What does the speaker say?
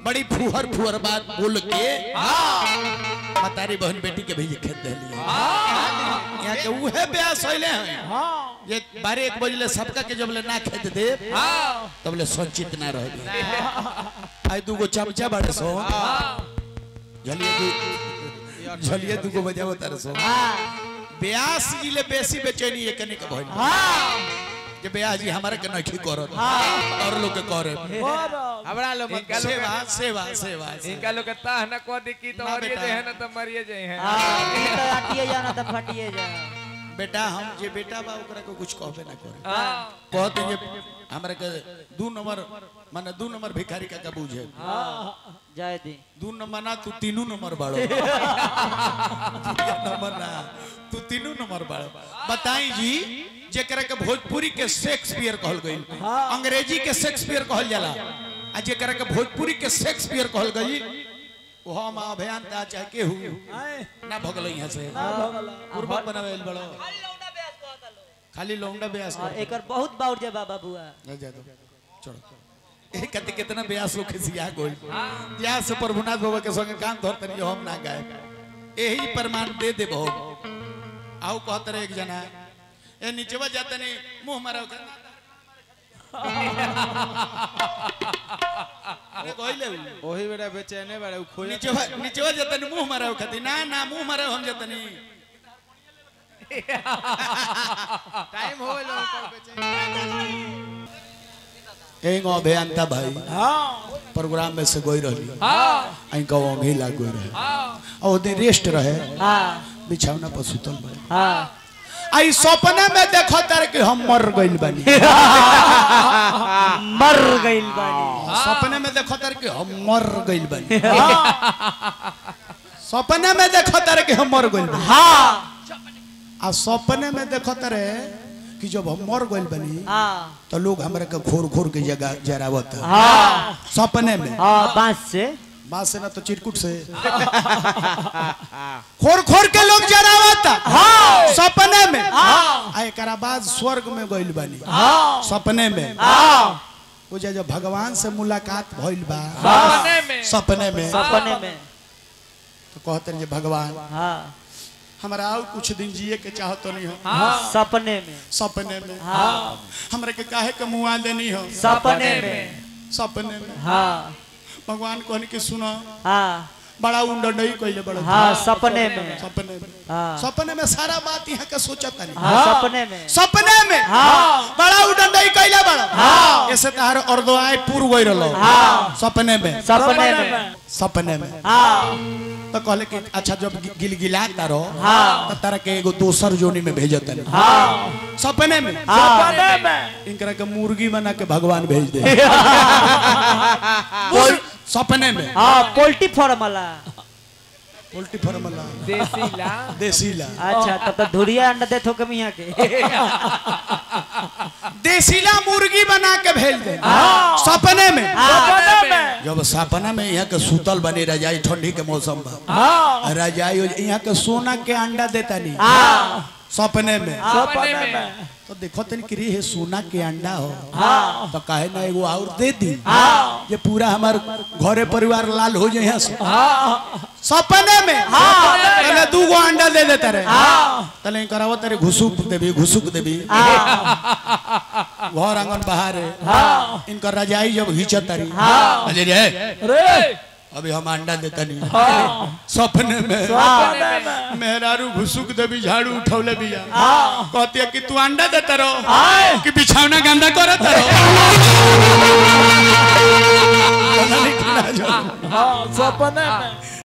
बड़ी फुहर फुहर बात बोल के मतारी बहन बेटी के भेजे खेत दहली यहाँ के उहे ब्यास होइले हैं ये बारह एक बजले सबका के जब ले ना खेत दे तब ले संचित ना रह आई दूगो चमचा बड़े सो झलिए दू झलिए दूगो बजावो तारे सो ब्यास जिले बेसी बेचैनी ये कने के भइल जे ब्याह जी हमारे के नहीं करत और लोग के करे हमरा लो मत इनका लोग सेवा सेवा सेवा इनका लोग ताह न को दिक्की तो ना मरिए बेटा। जे है ना तो मरिए जे है आटिए जाना तो फटिए जा बेटा हम जे बेटा बा ओकरा को कुछ कहबे ना करे हाँ कहते जे हमरा के दू नंबर माने दू नंबर भिखारी का का बुझे जाए दी दू नंबर ना तू तीनू नंबर बाड़ो नंबर ना तू तीनू नंबर बाड़ो बताई जी जेकरा के भोजपुरी के शेक्सपियर कहल गईल अंग्रेजी के शेक्सपियर कहल जाला आ जेकरा के भोजपुरी के शेक्सपियर कहल गईल वो हम अभियंता चाहे केहू ना भगल यहाँ से पूर्वक बनावे बड़ो खाली लौंडा ब्यास और एकर बहुत बाउर जे बाबा बुआ ना जा दो छोड़ो ए कते कितना ब्यास लोग खिसिया गोल या से प्रभुनाथ बाबा के संगे काम धरते नहीं हम ना गाए यही प्रमाण दे दे बहु आओ कहते रहे एक जना ए नीचेवा जाते नहीं मुंह मारो कर ने कहले उ। ओही बेटा बेचैने बारे उ खोया नीचेवा नीचेवा जाते नहीं मुंह मारो खाती ना ना मुंह मारो हम जाते नहीं टाइम हो गेलो ओकर बेचैने एगो अभियंता भाई प्रोग्राम में से गोई रही हाँ आई का ओंघी लाग गोई रहे हाँ और दिन रेस्ट रहे हाँ बिछौना पर सुतल बा हाँ आई सपने में देखो तार कि हम मर गइल बानी मर गइल बानी सपने में देखो तार कि हम मर गइल बानी सपने में देखो तार कि हम मर गइल बानी हाँ आ सपने में देखो तारे कि जब हम मर गइल बानी हाँ तो लोग हमरा के खोर खोर के जगह जरावत हाँ सपने में हाँ बांस से बात से ना तो चिरकुट से खोर खोर के लोग जरावत हाँ सपने में हाँ आ एकरा बाद स्वर्ग में गइल बानी हाँ सपने में हाँ वो जे जब भगवान से मुलाकात भइल बा सपने में सपने में सपने में तो कहते हैं जे भगवान हाँ हमरा और कुछ दिन जिए के चाहत नहीं हो सपने में सपने में हाँ हमरा के काहे के मुआ देनी हो सपने में सपने में हाँ भगवान कहने के सुनो हाँ बड़ा उंडई कइले बड़ा हाँ सपने में सपने में हाँ सपने में सारा बात यहाँ के सोचत नहीं हाँ सपने में सपने में हाँ बड़ा उडंडई कइले बड़ा हाँ। ऐसे तार अर्दवाए पूर गई रहलो हाँ। सपने में सपने में सपने में हाँ तो कहले कि अच्छा जब गि- गिलगिलाता रहो हाँ। तो तारा के एगो दोसर जोनी में भेजत नहीं हाँ सपने में सपने में इनकरा के मुर्गी बना के भगवान भेज दे कोई सपने में हाँ पोल्ट्री फार्म वाला पोल्ट्री फार्म वाला देसी ला देसी ला अच्छा तब तो धुरिया अंडा दे थो कम यहाँ के देसीला मुर्गी बना के भेज दे सपने में सपने में जब सपना में यहाँ के सूतल बनी रजाई ठंडी के मौसम में हाँ रजाई हो- यहाँ के सोना के अंडा देता नहीं हाँ सपने में सपने में तो देखो तनी कि रे हे सोना के अंडा हो हाँ तो काहे ना एगो और दे दी हाँ ये पूरा हमार घरे परिवार लाल हो जाए यहाँ से हाँ सपने में हाँ। पहले दू गो अंडा दे देते रहे हाँ तले करावो तेरे घुसुक देवी घुसुक देवी हाँ घर आंगन बाहर है हाँ इनका रजाई जब घींचत रही हाँ। अरे रे रे अभी हम अंडा देता नहीं हाँ सपने में सपने में मेहरारू घुसुक देवी झाड़ू उठौले बिया हाँ कहती है कि तू अंडा देता रहो हाँ कि बिछौना गंदा करत रहो पता नहीं कितना जो- हाँ सपने में